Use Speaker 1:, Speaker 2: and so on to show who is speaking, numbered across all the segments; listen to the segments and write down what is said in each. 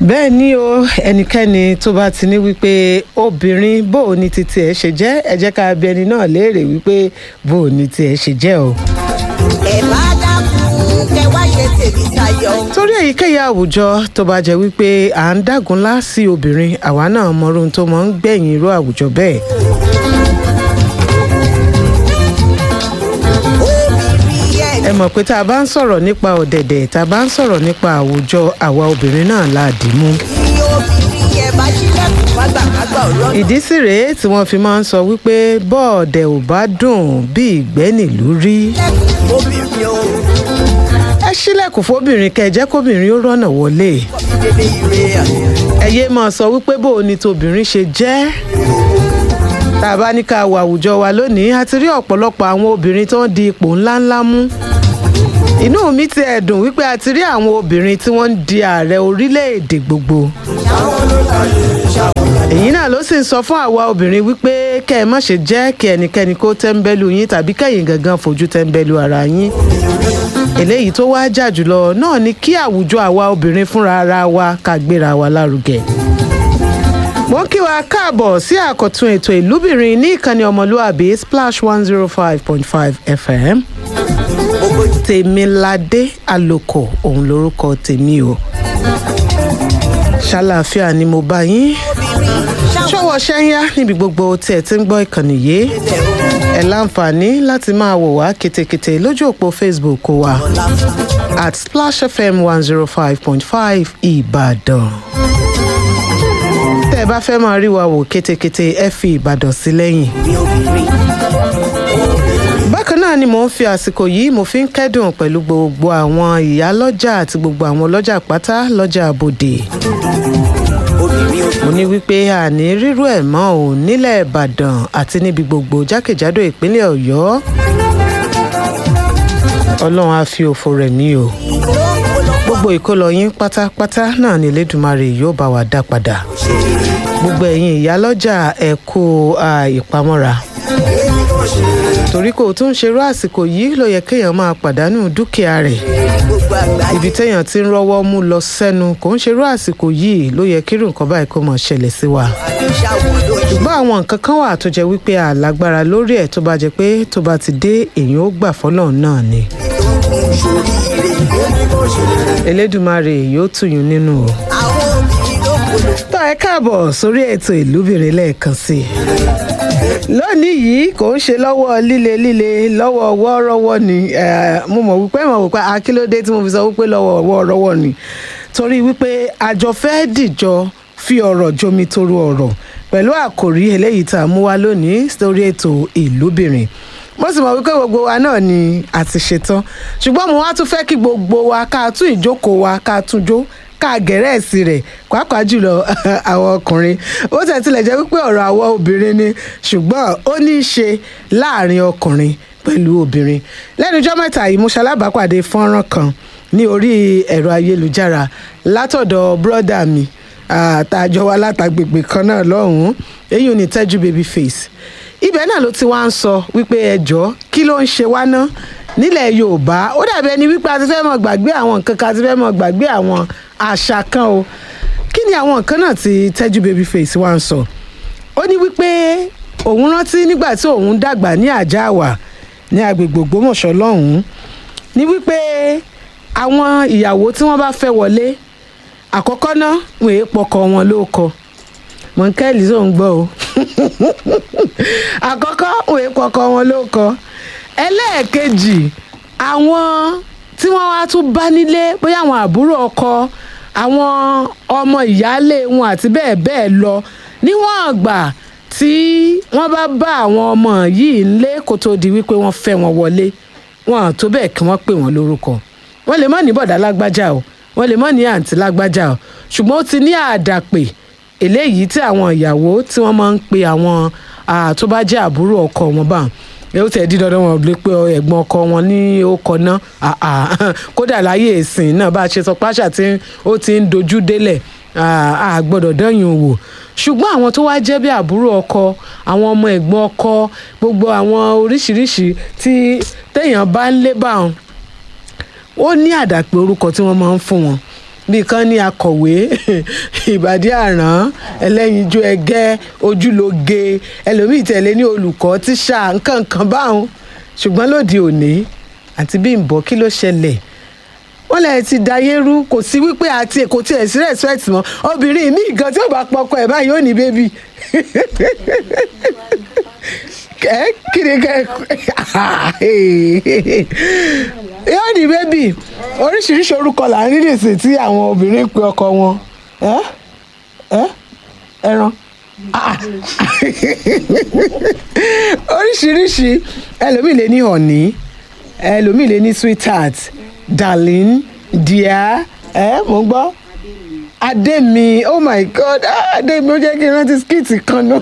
Speaker 1: bẹ́ẹ̀ ni o ẹnikẹ́ni tó bá ti ní wípé obìnrin bó o ní titi ẹ̀ ṣe jẹ́ ẹ jẹ́ ká bi ẹni náà léèrè wípé bó o ní ti ẹ̀ ṣe jẹ́ o.
Speaker 2: ẹ bá dákun kẹ wá ṣe tèmi tayọ.
Speaker 1: torí èyíkéyìí àwùjọ tó bá jẹ́ wípé à ń dágunlá sí obìnrin àwa náà mọrú ohun tó mọ̀ ń gbẹ̀yìn irú àwùjọ bẹ́ẹ̀.
Speaker 2: obìnrin ẹ
Speaker 1: ẹ mọ̀ pé tá a bá ń sọ̀rọ̀ nípa ọ̀dẹ̀dẹ̀ tá a bá ń sọ̀rọ̀ nípa àwùjọ àwa obìnrin náà la dì mú.
Speaker 2: ní obìnrin ẹ bá ṣílẹ̀kùn fágbàkágbà ọlọ́run.
Speaker 1: ìdí sì rèé tí wọ́n fi máa ń sọ wípé bọ́ọ̀dẹ̀ ò bá dùn bí ìgbẹ́ nílùú rí.
Speaker 2: ṣílẹ̀kùn obìnrin o
Speaker 1: ẹ ṣílẹ̀kùn fóbìnrin kẹ́ ẹ jẹ́ kóbìnrin ó rọ́nà wọlé.
Speaker 2: bébè ire
Speaker 1: ẹ yéé máa sọ wípé bó o ní tobìnrin ṣe jẹ́. tá a bá ní ká wo àwùjọ wa lónìí a ti rí ọ̀pọ̀lọpọ̀ àwọn obìnrin tó ń di ipò ńláńlá mú. inú mi ti ẹ̀ dùn wípé a ti rí àwọn obìnrin tí wọ́n ń di ààrẹ orílẹ̀-èdè gbogbo. èyí náà ló sì ń sọ fún àwa obìnrin wípé kẹ́ ẹ má ṣe jẹ́ kí ẹnikẹ́ni kó tẹ́ńbẹ́lú yín tàbí kẹ́yìn gangan fojú tẹ́ńbẹ́lú ara yín eléyìí tó wá jà jùlọ náà ni kí àwùjọ àwa obìnrin fúnra ara wa ká gbéra wa lárugẹ. mo ń kí wa káàbọ̀ sí àkọ́tún ètò ìlúbìnrin ní ìkànnì ọmọlúàbí splash one zero five point five fm tèmiládé àlòkò òun lorúkọ tèmi o ṣàlàáfíà ni mo bá yín ṣọwọ́ ṣẹ́yá níbi gbogbo tí ẹ ti ń gbọ́ ìkànnì yìí ẹ láǹfààní láti máa wò wá ketekete lójú òpó facebook wa at splash fm one zero five point five ìbàdàn tẹ́ ẹ bá fẹ́ máa rí wa wò ketekete ẹ fi ìbàdàn sí lẹ́yìn bákan náà ni mò ń fi àsìkò yìí mo fi ń kẹ́dùn pẹ̀lú gbogbo àwọn ìyálọ́jà àti gbogbo àwọn ọlọ́jà pátá lọ́jà àbòdè mo ní wípé àní rírú ẹ̀ mọ́ ò nílẹ̀ ìbàdàn àti níbi gbogbo jákèjádò ìpínlẹ̀ ọ̀yọ́ ọlọ́run á fi òfò rẹ̀ mí o gbogbo ìkólọ yín pátápátá náà ní elédùnmarè yóò bá wa dá padà gbogbo ẹ̀yin ìyálọ́jà ẹ̀ kú ìpamọ́ra torí kò tún ṣerú àsìkò yìí ló yẹ kéèyàn máa pàdánù dúkìá rẹ̀
Speaker 2: gbogbo àgbáyé
Speaker 1: ibi téèyàn ti ń rọ́wọ́ mú lọ sẹ́nu kò ń ṣerú àsìkò yìí ló yẹ kírù nǹkan báyìí kó mọ̀ ṣẹlẹ̀ sí wa
Speaker 2: àdúṣàwọ̀ lójú.
Speaker 1: ṣùgbọ́n àwọn nǹkan kan wà tó jẹ́ wípé àlágbára lórí ẹ̀ tó bá jẹ́ pé tó bá ti dé èèyàn ó gbà fọ́lọ́run náà ni elédùnmarè yóò tùyún nínú o
Speaker 2: àwọn obìnrin ló kolo.
Speaker 1: tó ẹ káàbọ̀ sórí ètò ìlúbìnrin lẹ́ẹ̀kan sí i lónìí yìí kò ń ṣe lọ́wọ́ líle líle lọ́wọ́ wọ́ọ́rọ́wọ́ ni eh, mo mọ̀ wípé mo wípé akílódé tí mo fi sọ wípé lọ́wọ́ wọ́ọ́rọ́wọ́ ni torí wípé àjọ fẹ́ dìjọ fi ọ̀rọ̀ jomi toro ọ̀rọ̀ pẹ̀lú àkòrí eléyìí tá a mú wá lónìí sórí ètò ìlúbìnrin mo sì mọ̀ wípé gbogbo wa náà ni a ti ṣetán ṣùgbọ́n mo wá tún fẹ́ kí gbogbo wa ká tún ìjókòó wa ká tún jó ká gẹ̀rẹ́ẹ̀sì rẹ̀ pàápàá jùlọ àwọn ọkùnrin ó tẹ̀ tilẹ̀ jẹ́ wípé ọ̀rọ̀ àwọn obìnrin ni ṣùgbọ́n ó ní í ṣe láàrin ọkùnrin pẹ̀lú obìnrin lẹ́nu ijọ́ mẹ́ta yìí mo ṣalábàápàdé fọ́nrán kan ní orí ẹ̀rọ ayélujára látọ̀dọ̀ bírọ́dà mi àtàjọ wa látàgbègbè kan náà lọ́hùn-ún èyí ò ní tẹ́jú baby face ibẹ̀ náà ló ti wá ń sọ wípé ẹjọ́ kí ló ń ṣe wá ná nílẹ̀ yorùbá ó dàbí ẹni wípé a ti fẹ́ mọ̀ gbàgbé àwọn nǹkan kan a ti fẹ́ mọ̀ gbàgbé àwọn àṣà kan o kí ni àwọn nǹkan náà tí tẹ́jú baby face wá ń sọ ó ní wípé òun rántí nígbà tí òun dàgbà ní àjáàwá ní agbègbè ògbómọ̀ṣọ́ lọ́hùn-ún ní wípé àwọn ìyàwó tí wọ́n bá fẹ́ wọlé àkọ́kọ́ náà wọ́n èé pọkọ wọn lóko mọ̀nkẹ́lì tó ń gbọ́ o àkọ́kọ́ wọ́n èé pọkọ wọn lóko ẹlẹ́ẹ̀kejì àwọn tí wọ́n wá tún bá nílé bóyá àwọn àbúrò ọkọ àwọn ọmọ ìyáálé wọn àti bẹ́ẹ̀ bẹ́ẹ̀ lọ níwọ̀n àgbà tí wọ́n bá bá àwọn ọmọ yìí ńlé kó tó di wípé wọ́n fẹ́ wọn wọlé wọn à tó bẹ́ẹ̀ kí wọ́n pè wọ́n lórúkọ wọ́n lè mọ̀ ní bọ̀dá lágbájá o wọ́n lè mọ̀ ní àǹtí lágbájá o ṣùgbọ́n ó ti ní àdàpè eléyìí tí àwọn ìyàwó tí wọ́n máa ń pe àwọn ah, tó bá jẹ́ àbúrò ọkọ wọn bá ẹ ó tẹ̀ dí dandan wọn lè pe ẹ̀gbọ́n ọkọ wọn ní ọkọ náà ah, ah, kódà láyé ìsìn náà bá a ṣe sọ páṣà tí ó ti ń dojú délẹ̀ a gbọ́dọ̀ dẹ́yìn wò ṣùgbọ́n àwọn tó wá jẹ́ bí àbúrò ọkọ àwọn ọmọ ẹ̀gbọ́n ọkọ gbogbo àwọn oríṣiríṣi tí téèyàn bá ń lé bá wọn ó ní àdàpè orúkọ tí wọ́n máa ń fún wọn bí kan ní akọ̀wé ìbàdí àrán ẹlẹ́yinjú ẹgẹ́ ojúlóge ẹlòmíì tẹ̀lé ní olùkọ́ tíṣà nǹkan kan báwọn ṣùgbọ́n lóde òní àti Bímbọ́ kí ló ṣẹlẹ̀ wọ́n lẹ̀ ti dayé rú kò sí wípé àti èkó tí ẹ̀ sí respect mọ́ obìnrin mi gan tí ó bá pọkọ ẹ̀ báyìí ó ní bébì ẹ kí ni kẹ yóò ní bébì oríṣiríṣi orúkọ là ń rí nìsín tí àwọn obìnrin pe ọkọ wọn ẹ ẹ ẹran Ah. oríṣiríṣi ẹlòmíì lè ní ọ̀ní ẹlòmíì lè ní sweetheart darling dear ẹ mò ń gbọ́ adémi oh my god ah, adémi ó jẹ́ kí n rántí skit kan náà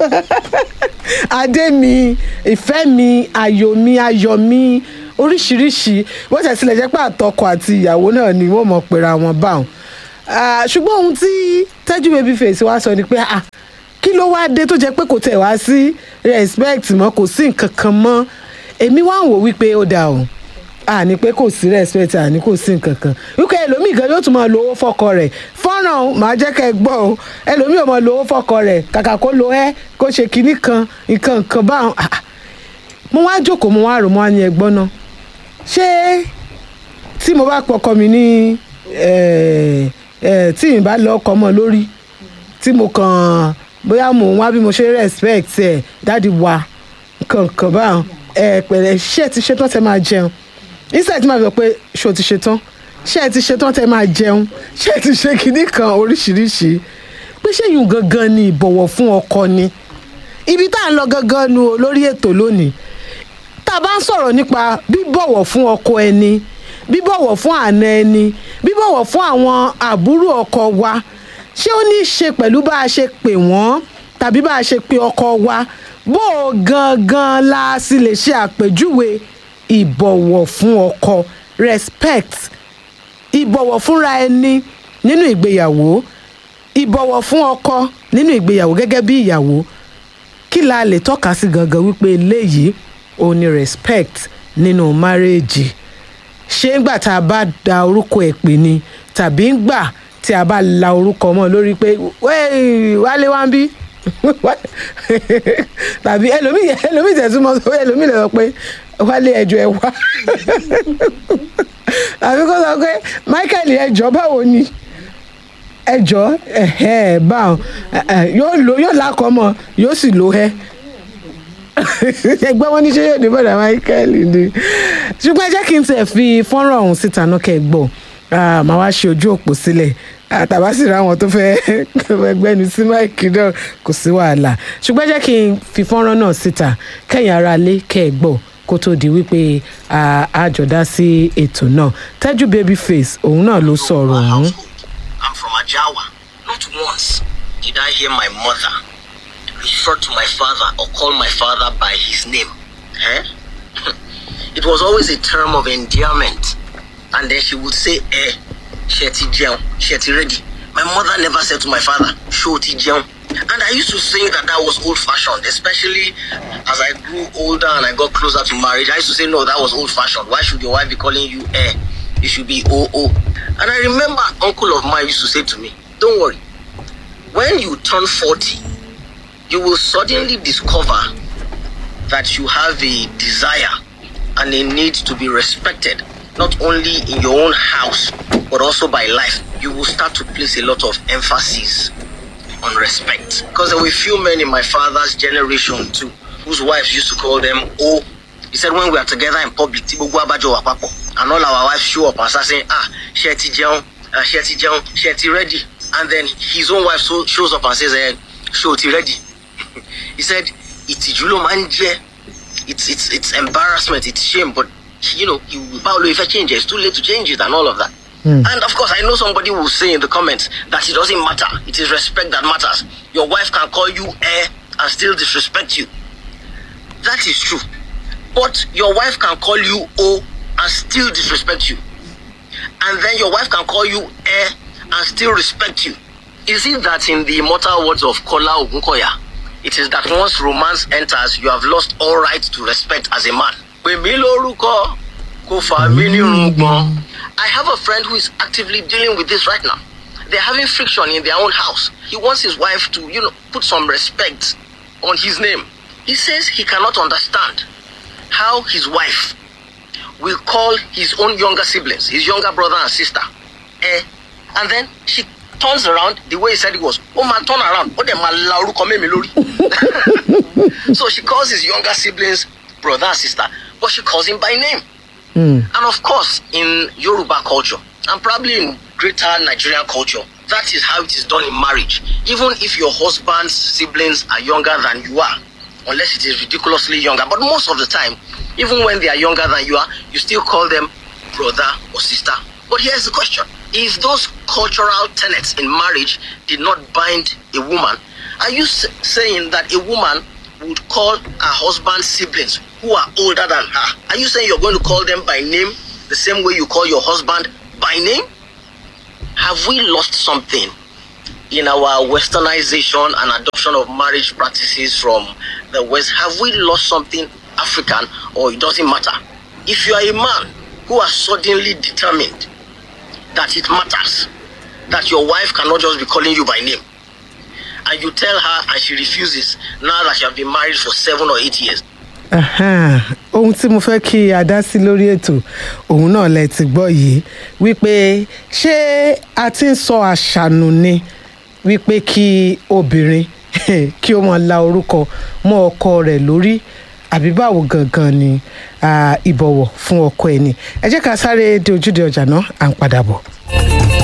Speaker 1: adémi ìfẹ́ mi ayọ̀ mi ayọ̀ mi oríṣiríṣi bó ṣe tilẹ̀ jẹ́ pé àtọkọ àti ìyàwó náà ni wọ́n mọ̀ pera wọn báwọn Ah, ṣùgbọ́n ohun tí tẹ́jú baby face wá sọ ni pé ah, kí ló wá dé tó jẹ́ pé kò tẹ̀ wá sí respect mọ́ kò sí nǹkan kan mọ́ èmi wá ń wò wípé ó dáa o àní pé kò sí respect àní kò sí nǹkan kan wípé ẹlòmíì gan yóò tún máa lo owó fọkọ rẹ̀ fọ́nrán màá jẹ́ kẹ́ ẹ gbọ́ o ẹlòmíì ò máa lo owó fọkọ rẹ̀ kàkà kó lo ẹ́ kó ṣe kinní kan nǹkan kan báwọn Ah, ah. mo wá jókòó mo wá rò mo wá ní ẹgbọ́n náà ṣé tí mo bá pọkọ mi ní eh, eh, tí ì bá lọ ọkọ mọ lórí tí mo kàn bóyá mò ń wá bí mo ṣe respect ẹ dáàdi wa kankan báwọn ẹ pẹ̀lẹ́ ṣé ẹ ti ṣetán tẹ máa jẹun instead tí màá sọ pé ṣé o ti ṣetán ṣé ẹ ti ṣetán tẹ máa jẹun ṣé ẹ ti ṣe kinní kan oríṣiríṣi pé ṣé yùn gangan ni ìbọ̀wọ̀ fún ọkọ ni ibi tá à ń lọ gangan nu o lórí ètò lónìí tá a bá ń sọ̀rọ̀ nípa bíbọ̀wọ̀ fún ọkọ ẹni bíbọ̀wọ̀ fún àna ẹni bíbọ̀wọ̀ fún àwọn àbúrò ọkọ wa ṣé ó ní í ṣe pẹ̀lú bá a ṣe pè wọ́n tàbí bá a ṣe pe ọkọ wa bó o gangan la sì lè ṣe àpèjúwe ìbọ̀wọ̀ fún ọkọ respect ìbọ̀wọ̀ fúnra ẹni nínú ìgbéyàwó ìbọ̀wọ̀ fún ọkọ nínú ìgbéyàwó gẹ́gẹ́ bí ìyàwó kí la lè tọ́ka sí gangan wípé eléyìí ò ní respect nínú márèèjì ṣé ńgbà tá a bá da orúkọ ẹ̀ pè ní tàbí ńgbà tí a bá la orúkọ mọ́ lórí pé "Wéè, wálé wá ń bí tàbí ẹlòmíì ẹlòmíì tẹ̀sùmọ́ sọ pé ẹlòmíì lè sọ pé wálé ẹjọ́ ẹ wá tàbí kó sọ pé Michael ẹjọ́ báwo ni ẹjọ́ ẹ̀hẹ́ báwọn yóò lo yóò lákọ̀ mọ́ yóò sì lo ẹ́ ẹgbẹ́ wọn ní ṣé yóò ní bọ̀dà Michael ni ṣùgbọ́n ẹ jẹ́ kí n tẹ̀ fi fọ́nrán ọ̀hún síta náà kẹ́ ẹ gbọ́ Ah, màá wá ṣe ojú òpó sílẹ̀ àtàbá sì ra àwọn tó fẹ́ gbẹ́nu sí máìkì náà kò sí wàhálà ṣùgbọ́n ẹ jẹ́ kí n fi fọ́nrán náà síta kẹ́yìn ara lé kẹ́ ẹ gbọ́ kó tó di wípé ah, a jọ dá sí ètò náà Tẹ́jú Babyface òun náà ló sọ̀rọ̀ ọ̀hún.
Speaker 3: I'm from Ajawa. Not once did I hear my mother refer to my father or call my father by his name. Eh? it was always a term of endearment. And then she would say, eh, Sheti Jeon, Sheti ready. My mother never said to my father, Shoti Jeon. And I used to think that that was old fashioned, especially as I grew older and I got closer to marriage. I used to say, no, that was old fashioned. Why should your wife be calling you eh? You should be OO. And I remember an uncle of mine used to say to me, don't worry. When you turn 40, you will suddenly discover that you have a desire and a need to be respected, not only in your own house, but also by life. You will start to place a lot of emphasis on respect. Because there were few men in my father's generation too, whose wives used to call them O. He said when we are together in public, tí gbogbo abájọ wà papọ̀, and all our wives show up and start saying, ah, ṣé ẹ ti jẹun, ah, ṣé ẹ ti jẹun, ṣé ẹ ti ready. And then his own wife so, shows up and says, eh, ṣé o ti ready. he said, ìtìjú ló máa ń jẹ́ it's it's it's embarrassment, it's shame, but you know, you Paulo, if I change it, it's too late to change it and all of that. And of course, I know somebody will say in the comments that it doesn't matter. It is respect that matters. Your wife can call you eh and still disrespect you. That is true. But your wife can call you O and still disrespect you. And then your wife can call you eh and still respect you. Is it that in the immortal words of Kola Ogunkoya, it is that once romance enters, you have lost all right to respect as a man? Pè mí lórúkọ, kò fà mí nírùngbọ̀n. I have a friend who is actively dealing with this right now. They're having friction in their own house. He wants his wife to, you know, put some respect on his name. He says he cannot understand how his wife will call his own younger siblings, his younger brother and sister. Eh, and then she turns around the way he said it was. Oh man, turn around. Oh, dem ma la orúkọ mẹ́ mi lórí. so she calls his younger siblings brother and sister, but she calls him by name. And of course, in Yoruba culture, and probably in greater Nigerian culture, that is how it is done in marriage. Even if your husband's siblings are younger than you are, unless it is ridiculously younger, but most of the time, even when they are younger than you are, you still call them brother or sister. But here's the question if those cultural tenets in marriage did not bind a woman, are you s- saying that a woman would call her husband's siblings who are older than her? Are you saying you're going to call them by name the same way you call your husband by name? Have we lost something in our westernization and adoption of marriage practices from the West? Have we lost something African or it doesn't matter? If you are a man who are suddenly determined that it matters, that your wife cannot just be calling you by name, and you tell her and she refuses now that you have been married for seven or eight years,
Speaker 1: Ahan, ohun tí mo fẹ́ kí a dá sí lórí ètò òun náà lẹ ti gbọ́ yìí wípé ṣé a ti ń sọ àṣànù ni wípé kí obìnrin kí ó máa la orúkọ mọ́ ọkọ rẹ̀ lórí àbí báwo gangan ni ah, ìbọ̀wọ̀ fún ọkọ ẹni ẹ jẹ́ ká sáré dé ojúde ọjà náà à ń padà bọ̀.